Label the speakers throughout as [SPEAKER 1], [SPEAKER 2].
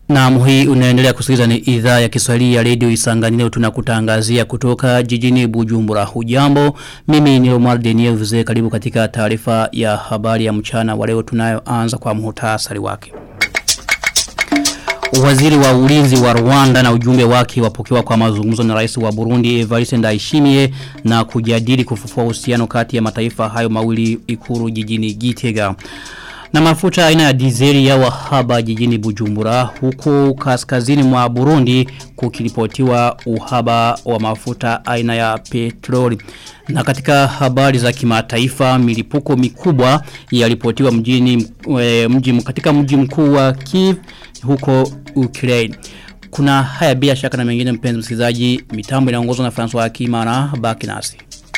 [SPEAKER 1] Na hii unaendelea kusikiliza ni idhaa ya Kiswahili ya Radio Isanganiro tunakutangazia kutoka jijini Bujumbura. Hujambo, mimi ni Omar Deniel Vuze karibu katika taarifa ya habari ya mchana wa leo tunayoanza kwa muhtasari wake. Waziri wa ulinzi wa Rwanda na ujumbe wake wapokewa kwa mazungumzo na rais wa Burundi Evariste Ndayishimiye na kujadili kufufua uhusiano kati ya mataifa hayo mawili ikuru jijini Gitega. Na mafuta aina ya dizeli ya wahaba jijini Bujumbura huku kaskazini mwa Burundi kukiripotiwa uhaba wa mafuta aina ya petroli. Na katika habari za kimataifa milipuko mikubwa yalipotiwa mjini e, mji katika mji mkuu wa Kiev huko Ukraine. Kuna haya bila shaka na mengine mpenzi msikilizaji mitambo inaongozwa na François Akimana baki nasi.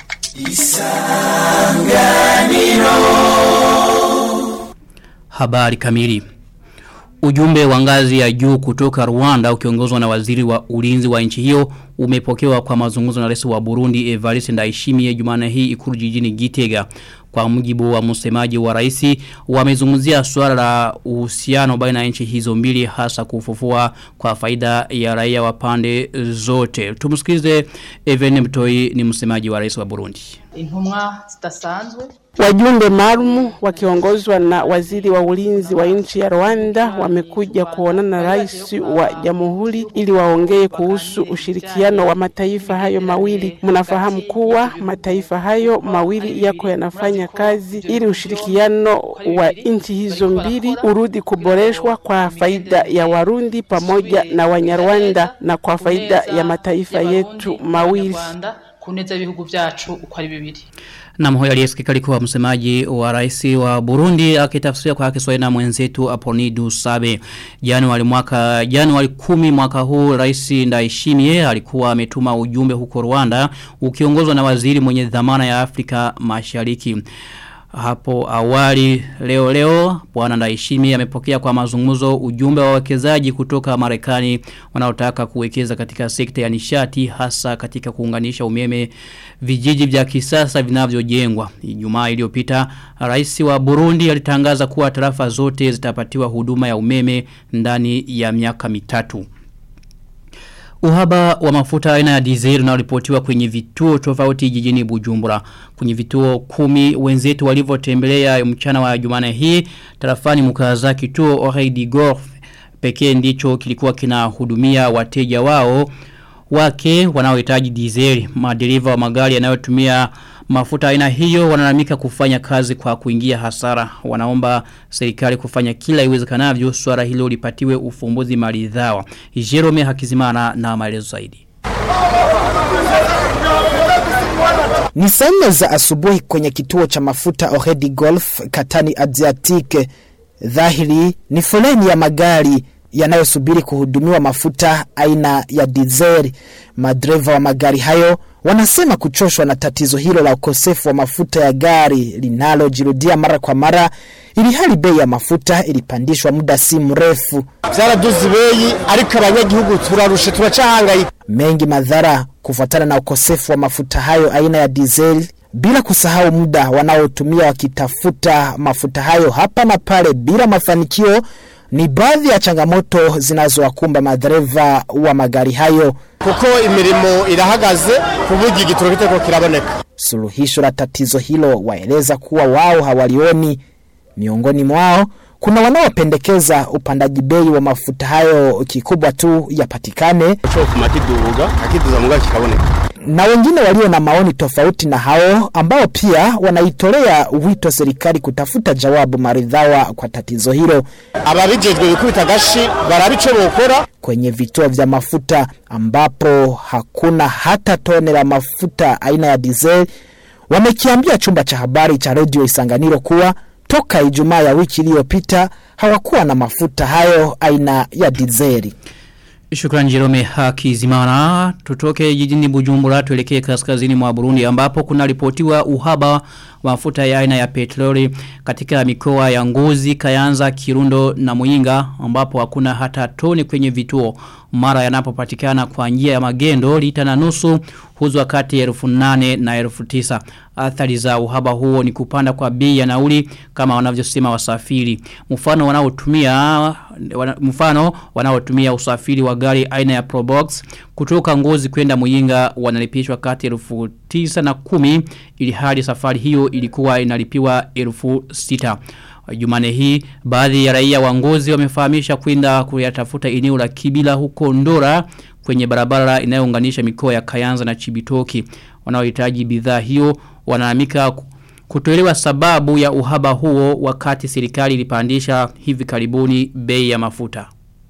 [SPEAKER 1] Isanganiro Habari kamili Ujumbe wa ngazi ya juu kutoka Rwanda ukiongozwa na waziri wa ulinzi wa nchi hiyo umepokewa kwa mazungumzo na rais wa Burundi Evariste Ndayishimiye Jumane hii ikulu jijini Gitega kwa mujibu wa msemaji wa rais wamezungumzia swala la uhusiano baina ya nchi hizo mbili hasa kufufua kwa faida ya raia wa pande zote tumsikilize Evene Mtoi ni msemaji wa rais wa Burundi
[SPEAKER 2] intumwa zitasanzwe
[SPEAKER 3] Wajumbe maalum wakiongozwa na waziri wa ulinzi wa nchi ya Rwanda wamekuja kuonana na rais wa jamhuri ili waongee kuhusu ushirikiano wa mataifa hayo mawili. Mnafahamu kuwa mataifa hayo mawili yako yanafanya kazi ili ushirikiano wa nchi hizo mbili urudi kuboreshwa kwa faida ya Warundi pamoja na Wanyarwanda na kwa faida ya mataifa yetu mawili
[SPEAKER 2] kuneza ibihugu vyacu uko ari bibiri
[SPEAKER 1] na mhoya aliyesikika alikuwa msemaji wa rais wa Burundi akitafsiria kwa Kiswahili na mwenzetu Aponidu Sabe. Januari mwaka Januari 10 mwaka huu rais Ndayishimiye alikuwa ametuma ujumbe huko Rwanda ukiongozwa na waziri mwenye dhamana ya Afrika Mashariki. Hapo awali leo leo bwana Ndaishimi amepokea kwa mazungumzo ujumbe wa wawekezaji kutoka Marekani wanaotaka kuwekeza katika sekta ya nishati hasa katika kuunganisha umeme vijiji vya kisasa vinavyojengwa. Ijumaa iliyopita rais wa Burundi alitangaza kuwa tarafa zote zitapatiwa huduma ya umeme ndani ya miaka mitatu. Uhaba wa mafuta aina ya diesel unaripotiwa kwenye vituo tofauti jijini Bujumbura. Kwenye vituo kumi wenzetu walivyotembelea mchana wa Jumane hii tarafani mkaza kituo Oreidi Golf pekee ndicho kilikuwa kinahudumia wateja wao wake wanaohitaji diesel. Madereva wa magari yanayotumia mafuta aina hiyo wanalamika kufanya kazi kwa kuingia hasara. Wanaomba serikali kufanya kila iwezekanavyo swala hilo lipatiwe ufumbuzi maridhawa. Jerome Hakizimana na maelezo zaidi.
[SPEAKER 4] Ni saa nne za asubuhi kwenye kituo cha mafuta Ohedi Golf Katani Adriatic. Dhahiri ni foleni ya magari yanayosubiri kuhudumiwa mafuta aina ya dizeli. Madereva wa magari hayo wanasema kuchoshwa na tatizo hilo la ukosefu wa mafuta ya gari linalojirudia mara kwa mara, ili hali bei ya mafuta ilipandishwa muda si mrefu.
[SPEAKER 5] Vyaraduze bei ariko abanyagihugu turarushe turacahangayika.
[SPEAKER 4] Mengi madhara kufuatana na ukosefu wa mafuta hayo aina ya dizeli bila kusahau muda wanaotumia wakitafuta mafuta hayo hapa na pale bila mafanikio ni baadhi ya changamoto zinazowakumba madereva wa magari hayo
[SPEAKER 5] kuko imirimo irahagaze kuburyo igitoro kitako kiraboneka.
[SPEAKER 4] Suluhisho la tatizo hilo waeleza kuwa wao hawalioni. Miongoni mwao kuna wanaopendekeza upandaji bei wa mafuta hayo kikubwa tu yapatikane na wengine walio na maoni tofauti na hao ambao pia wanaitolea wito serikali kutafuta jawabu maridhawa kwa tatizo hilo.
[SPEAKER 5] Ababijejwe bikubita gashi barabico bokora
[SPEAKER 4] kwenye vituo vya mafuta ambapo hakuna hata tone la mafuta aina ya diesel. Wamekiambia chumba cha habari cha redio Isanganiro kuwa toka Ijumaa ya wiki iliyopita hawakuwa na mafuta hayo aina ya dizeli.
[SPEAKER 1] Shukran Jerome Hakizimana. Tutoke jijini Bujumbura tuelekee kaskazini mwa Burundi ambapo kuna ripotiwa uhaba wa mafuta ya aina ya petroli katika mikoa ya Ngozi, Kayanza, Kirundo na Muyinga ambapo hakuna hata toni kwenye vituo. mara yanapopatikana kwa njia ya magendo lita na nusu huzwa kati ya elfu nane na elfu tisa. Athari za uhaba huo ni kupanda kwa bei ya nauli kama wanavyosema wasafiri. Mfano wanaotumia wana, mfano wanaotumia usafiri wa gari aina ya Probox kutoka Ngozi kwenda Muyinga wanalipishwa kati ya elfu tisa na kumi ili hadi safari hiyo ilikuwa inalipiwa elfu sita. Jumane hii baadhi ya raia wa Ngozi wamefahamisha kwenda kuyatafuta eneo la Kibila huko Ndora kwenye barabara inayounganisha mikoa ya Kayanza na Chibitoki. Wanaohitaji bidhaa hiyo wanaamika kutolewa sababu ya uhaba huo wakati serikali ilipandisha hivi karibuni bei ya mafuta.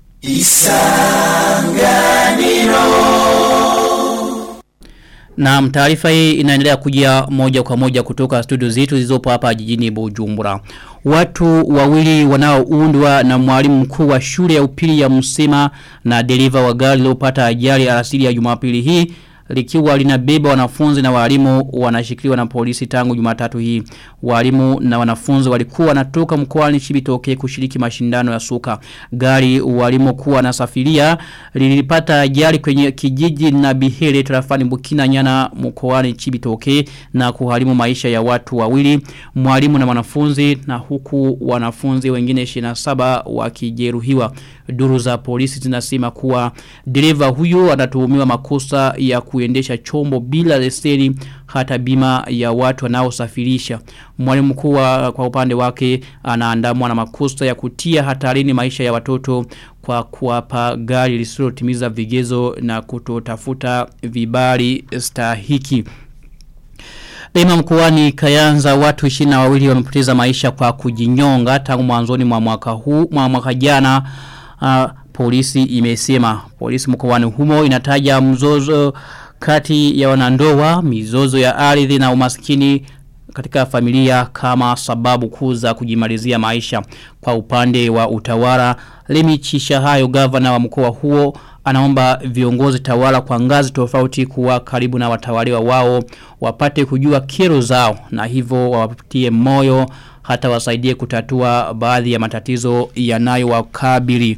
[SPEAKER 1] Na taarifa hii inaendelea kujia moja kwa moja kutoka studio zetu zilizopo hapa jijini Bujumbura. Watu wawili wanaoundwa na mwalimu mkuu wa shule ya upili ya Msema na dereva wa gari lililopata ajali alasiri ya Jumapili hii likiwa linabeba wanafunzi na walimu wanashikiliwa na polisi tangu Jumatatu hii. Walimu na wanafunzi walikuwa wanatoka mkoani Chibitoke kushiriki mashindano ya soka. Gari walimu kuwa na safiria lilipata ajali kwenye kijiji na Bihere tarafani Bukina Nyana mkoani Chibitoke na kuharimu maisha ya watu wawili, mwalimu na wanafunzi na huku wanafunzi wengine 27 wakijeruhiwa. Duru za polisi zinasema kuwa dereva huyo anatuhumiwa makosa ya kuendesha chombo bila leseni hata bima ya watu wanaosafirisha. Mwalimu mkuu kwa upande wake anaandamwa na makosa ya kutia hatarini maisha ya watoto kwa kuwapa gari lisilotimiza vigezo na kutotafuta vibali stahiki. Daima mkoani Kayanza watu 22 wawili wamepoteza maisha kwa kujinyonga tangu mwanzoni mwa mwaka huu mwa mwaka jana uh, polisi imesema polisi mkoani humo inataja mzozo kati ya wanandoa mizozo ya ardhi na umaskini katika familia kama sababu kuu za kujimalizia maisha kwa upande wa utawala Lemi Chishahayo gavana wa mkoa huo anaomba viongozi tawala kwa ngazi tofauti kuwa karibu na watawaliwa wao wapate kujua kero zao na hivyo wapatie moyo hata wasaidie kutatua baadhi ya matatizo yanayowakabili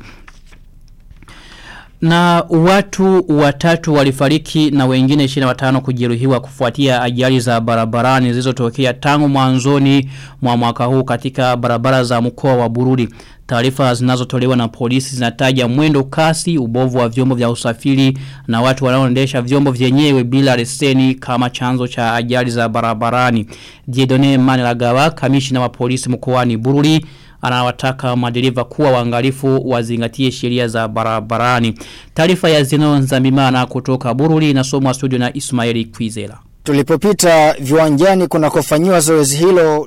[SPEAKER 1] na watu watatu walifariki na wengine 25 kujeruhiwa kufuatia ajali za barabarani zilizotokea tangu mwanzoni mwa mwaka huu katika barabara za mkoa wa Bururi. Taarifa zinazotolewa na polisi zinataja mwendo kasi, ubovu wa vyombo vya usafiri na watu wanaoendesha vyombo vyenyewe bila leseni kama chanzo cha ajali za barabarani. Diedone Manelagawa, kamishina wa polisi mkoani Bururi, anawataka madereva kuwa waangalifu wazingatie sheria za barabarani. Taarifa ya Zeno Nzambimana kutoka Bururi inasomwa studio na Ismaili Kwizera.
[SPEAKER 4] Tulipopita viwanjani kunakofanyiwa zoezi hilo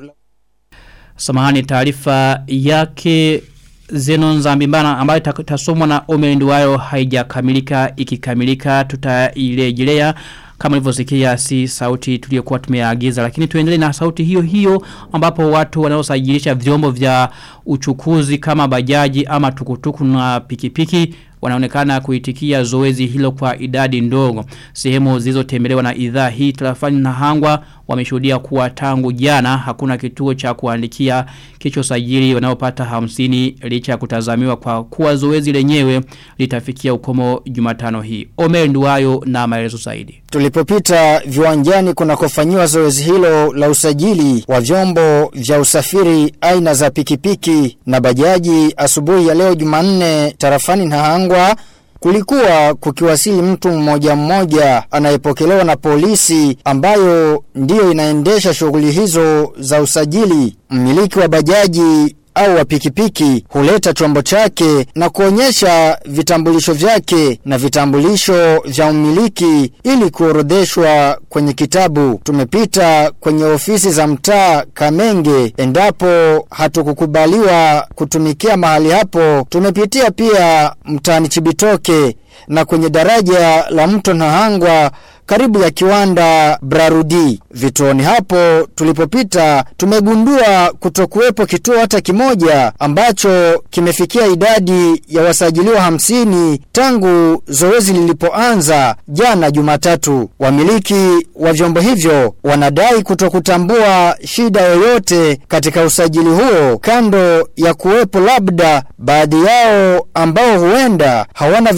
[SPEAKER 1] Samahani taarifa yake Zenon Zambimbana ambayo tasomwa na Omelenduwayo haijakamilika ikikamilika tutailejelea kama ilivyosikia si sauti tuliyokuwa tumeagiza lakini tuendelee na sauti hiyo hiyo ambapo watu wanaosajilisha vyombo vya uchukuzi kama bajaji ama tukutuku na pikipiki wanaonekana kuitikia zoezi hilo kwa idadi ndogo. Sehemu zilizotembelewa na idhaa hii tarafani na hangwa wameshuhudia kuwa tangu jana hakuna kituo cha kuandikia kicho sajili wanaopata hamsini licha ya kutazamiwa kwa kuwa zoezi lenyewe litafikia ukomo jumatano hii. Omer Nduwayo na maelezo zaidi.
[SPEAKER 4] Tulipopita viwanjani kunakofanyiwa zoezi hilo la usajili wa vyombo vya usafiri aina za pikipiki na bajaji asubuhi ya leo Jumanne tarafani Nahangwa kulikuwa kukiwasili mtu mmoja mmoja anayepokelewa na polisi ambayo ndiyo inaendesha shughuli hizo za usajili. Mmiliki wa bajaji au wa pikipiki huleta chombo chake na kuonyesha vitambulisho vyake na vitambulisho vya umiliki ili kuorodheshwa kwenye kitabu. Tumepita kwenye ofisi za mtaa Kamenge endapo hatukukubaliwa kutumikia mahali hapo. Tumepitia pia mtaani Chibitoke na kwenye daraja la mto Nahangwa karibu ya kiwanda Brarudi. Vituoni hapo tulipopita tumegundua kutokuwepo kituo hata kimoja ambacho kimefikia idadi ya wasajiliwa hamsini tangu zoezi lilipoanza jana Jumatatu. Wamiliki wa vyombo hivyo wanadai kutokutambua shida yoyote katika usajili huo kando ya kuwepo labda baadhi yao ambao huenda hawana vitambulisho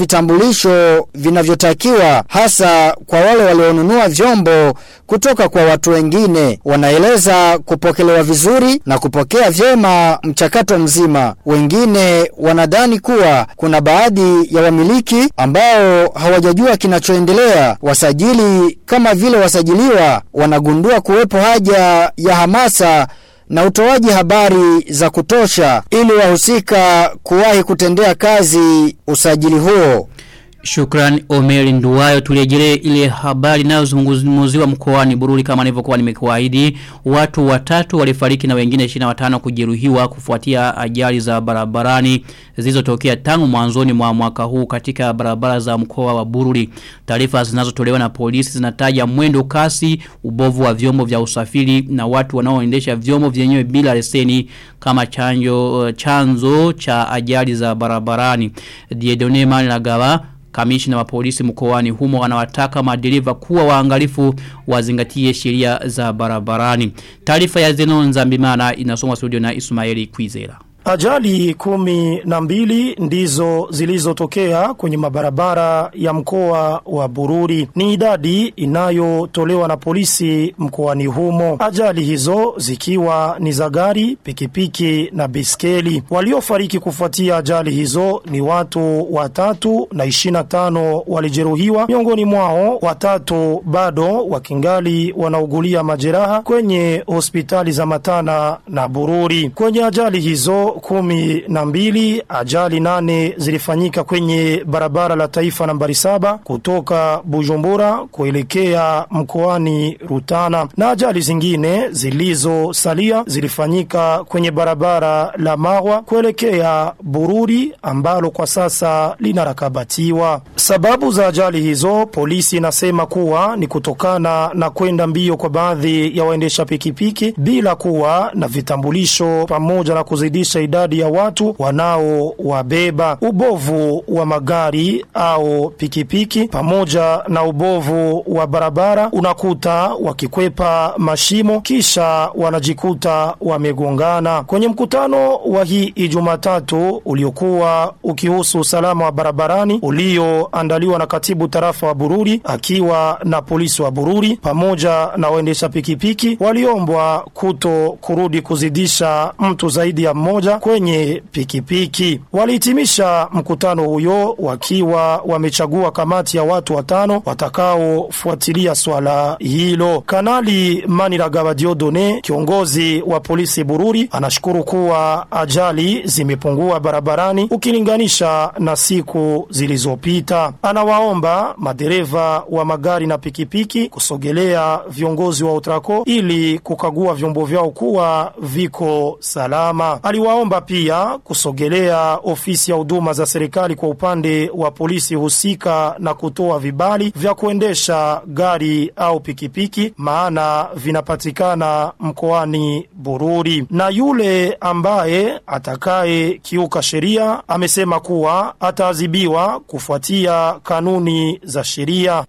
[SPEAKER 6] vitambulisho vinavyotakiwa hasa kwa wale walionunua vyombo kutoka kwa watu wengine. Wanaeleza kupokelewa vizuri na kupokea vyema mchakato mzima. Wengine wanadhani kuwa kuna baadhi ya wamiliki ambao hawajajua kinachoendelea. Wasajili kama vile wasajiliwa wanagundua kuwepo haja ya hamasa na utoaji habari za kutosha ili wahusika kuwahi kutendea kazi usajili huo.
[SPEAKER 1] Shukran Omeri Nduwayo tulejele ile habari nayo zungumuziwa mkoani Bururi kama nilivyokuwa nimekuahidi watu watatu walifariki na wengine 25 kujeruhiwa kufuatia ajali za barabarani zilizotokea tangu mwanzoni mwa mwaka huu katika barabara za mkoa wa Bururi taarifa zinazotolewa na polisi zinataja mwendo kasi ubovu wa vyombo vya usafiri na watu wanaoendesha vyombo vyenyewe bila leseni kama chanjo chanzo cha ajali za barabarani Diedone Managawa Kamishina wa polisi mkoani humo anawataka madereva kuwa waangalifu wazingatie sheria za barabarani. Taarifa ya Zenon Zambimana inasomwa studio na Ismaili Kwizera.
[SPEAKER 7] Ajali kumi na mbili ndizo zilizotokea kwenye mabarabara ya mkoa wa Bururi. Ni idadi inayotolewa na polisi mkoani humo. Ajali hizo zikiwa ni za gari, pikipiki na biskeli. Waliofariki kufuatia ajali hizo ni watu watatu na ishina tano walijeruhiwa. Miongoni mwao watatu bado wakingali wanaugulia majeraha kwenye hospitali za Matana na Bururi. Kwenye ajali hizo kumi na mbili ajali nane zilifanyika kwenye barabara la taifa nambari saba kutoka Bujumbura kuelekea mkoani Rutana na ajali zingine zilizosalia zilifanyika kwenye barabara la Marwa kuelekea Bururi ambalo kwa sasa linarakabatiwa. Sababu za ajali hizo polisi inasema kuwa ni kutokana na kwenda mbio kwa baadhi ya waendesha pikipiki bila kuwa na vitambulisho pamoja na kuzidisha idadi ya watu wanaowabeba, ubovu wa magari au pikipiki pamoja na ubovu wa barabara, unakuta wakikwepa mashimo kisha wanajikuta wamegongana. Kwenye mkutano wa hii Ijumatatu uliokuwa ukihusu usalama wa barabarani ulioandaliwa na katibu tarafa wa Bururi akiwa na polisi wa Bururi pamoja na waendesha pikipiki, waliombwa kuto kurudi kuzidisha mtu zaidi ya mmoja kwenye pikipiki. Walihitimisha mkutano huyo wakiwa wamechagua kamati ya watu watano watakaofuatilia swala hilo. Kanali Maniragaba Diodone, kiongozi wa polisi Bururi, anashukuru kuwa ajali zimepungua barabarani ukilinganisha na siku zilizopita. Anawaomba madereva wa magari na pikipiki kusogelea viongozi wa Utrako ili kukagua vyombo vyao kuwa viko salama. Aliwaomba pia kusogelea ofisi ya huduma za serikali kwa upande wa polisi husika na kutoa vibali vya kuendesha gari au pikipiki maana vinapatikana mkoani Bururi. Na yule ambaye atakaye kiuka sheria amesema kuwa ataadhibiwa kufuatia kanuni za sheria.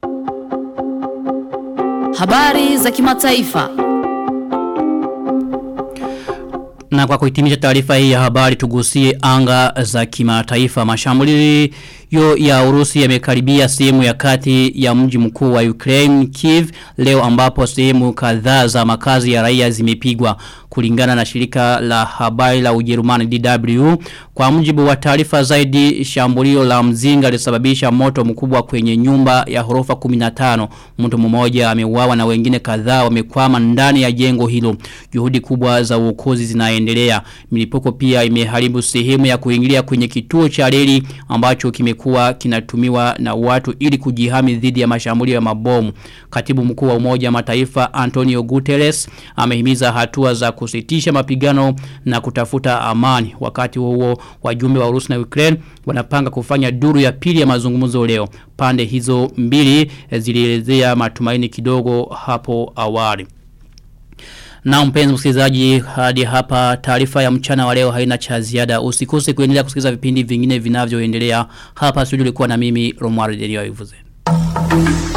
[SPEAKER 8] Habari za kimataifa.
[SPEAKER 1] Na kwa kuhitimisha taarifa hii ya habari tugusie anga za kimataifa. Mashambulio ya Urusi yamekaribia sehemu ya kati ya mji mkuu wa Ukraine Kiev leo ambapo sehemu kadhaa za makazi ya raia zimepigwa kulingana na shirika la habari la Ujerumani DW kwa mujibu wa taarifa zaidi shambulio la mzinga lisababisha moto mkubwa kwenye nyumba ya horofa 15 mtu mmoja ameuawa na wengine kadhaa wamekwama ndani ya jengo hilo juhudi kubwa za uokozi zinaendelea milipuko pia imeharibu sehemu ya kuingilia kwenye kituo cha reli ambacho kimekuwa kinatumiwa na watu ili kujihami dhidi ya mashambulio ya mabomu katibu mkuu wa umoja mataifa Antonio Guterres amehimiza hatua za kusitisha mapigano na kutafuta amani wakati huo wajumbe wa Urusi na Ukraine wanapanga kufanya duru ya pili ya mazungumzo leo pande hizo mbili zilielezea matumaini kidogo hapo awali na mpenzi msikilizaji hadi hapa taarifa ya mchana wa leo haina cha ziada usikose kuendelea kusikiliza vipindi vingine vinavyoendelea hapa studio ulikuwa na mimi Romwari Denio Ivuze. Thank you.